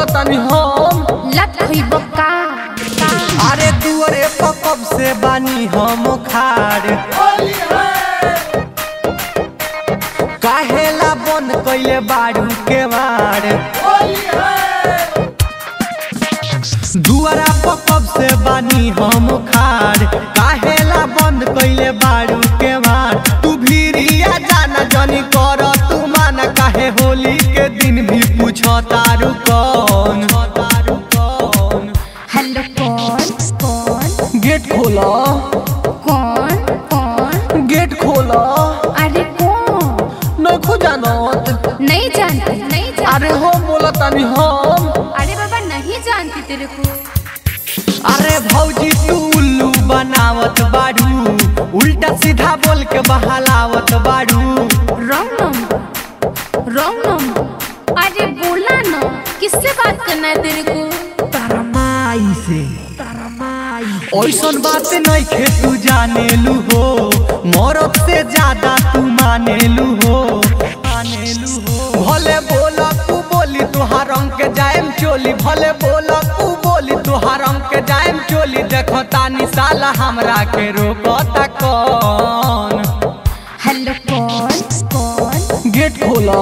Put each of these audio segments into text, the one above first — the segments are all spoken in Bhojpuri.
बोला तानी हम लत खइब का अरे दुअरे पर कब से बानी हम खाड़ काहेला बन कैले बाड़ू के मार दुआरा पर कब से बानी हम खाड़ काहेला बंद कैले बाड़ू के मार तू भीरिया जाना जनी कर तू माना काहे होली के दिन भी पूछो तारू कौन तारू कौन हेलो कौन कौन गेट खोला कौन कौन गेट खोला अरे कौन नखो जानत नहीं जानती नहीं जानती अरे हो बोला तानी हम अरे बाबा नहीं जानती तेरे को अरे भौजी तू उल्लू बनावत बाड़ू उल्टा सीधा बोल के बहलावत बाड़ू रॉन्ग नंबर रॉन्ग नंबर अरे बोला ना किससे बात करना है तेरे को तरमाई से ऐसन बात नहीं खे तू जानेलू हो मरद से ज्यादा तू मानेलू हो मानेलू हो भले बोला तू बोली तुहार रंग के जाएम चोली भले बोला तू बोली तुहार रंग के जाएम चोली देखो तानी साला हमरा के रोकता कौन हेलो कौन कौन गेट खोला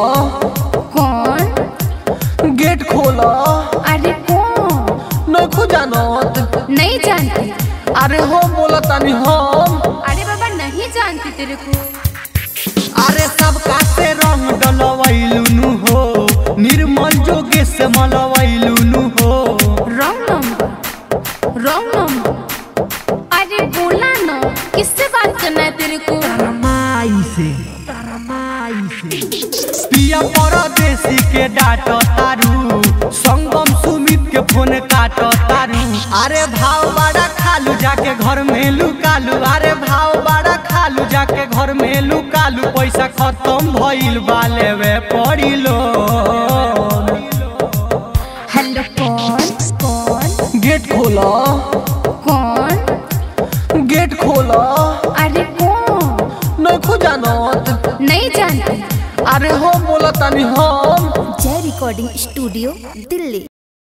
कौन गेट खोला अरे कौन नखो जानत नहीं जानती अरे हो बोला तानी हम अरे बाबा नहीं जानती तेरे को अरे सब कासे रंग डलवैलुनु हो निर्मल जोगे से मलवैलुनु हो रॉन्ग नंबर रॉन्ग नंबर अरे बोला ना किससे बात करना है तेरे को पिया परदेसी के डाट तारू संगम सुमित के फोन काट तारू अरे भाव बड़ा खालू जाके घर में लुकालू अरे भाव बड़ा खालू जाके घर में लुकालू पैसा खत्म भइल बा लेवे पड़ी लो हेलो कौन कौन गेट खोला कौन गेट खोला अरे कौन नखो जानत नहीं जानती अरे हो बोला तानी हम जय रिकॉर्डिंग स्टूडियो दिल्ली